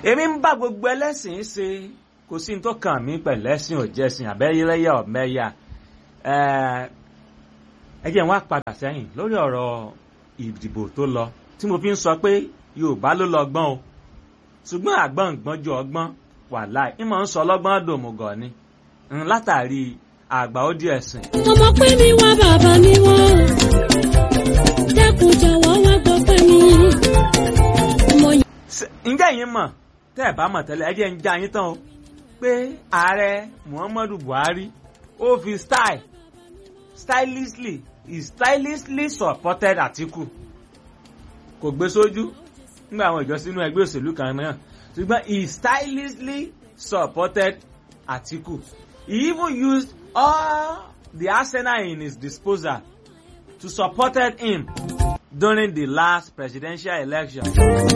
èmi ń bá gbogbo ẹlẹ́sìn ṣe kò sí ní tó kàn mí pẹ̀lú ẹ̀sìn òjẹ́sìn àbẹ́yẹlẹ́yà ọ̀mẹ́yà ẹ jẹ́ n wá padà sẹ́yìn lórí ọ̀rọ̀ ìdìbò tó lọ tí mo fi ń sọ pé Yorùbá ló lọ gbọ́n o ṣùgbọ́n àgbọ̀n gbọ́n ju ọgbọ́n wàláì ìmọ̀ ń sọ ọlọ́gbọ́n dòmùgọ̀ ni látàrí àgbà ó di ẹ̀sìn. ọmọ pé mi wá bàbá mi wọ́n dẹ́kun jọ̀wọ́ wá gbọ́ pé mi. mo yàn ǹjẹ́ yín mọ̀ tẹ́ ẹ̀ bá mọ̀ tẹ́lẹ̀ ẹ jẹ́ ń já yín tán o pé ààrẹ Muhammadu Buhari ó fi style stylishly he stylishly supported Atiku kò gbé sójú nígbà àwọn ìjọ sínú ẹgbẹ́ òṣèlú kan náà ṣùgbọ́n he stylishly supported Atiku he even used all the arsenal in his disposal to support him during the last presidential election.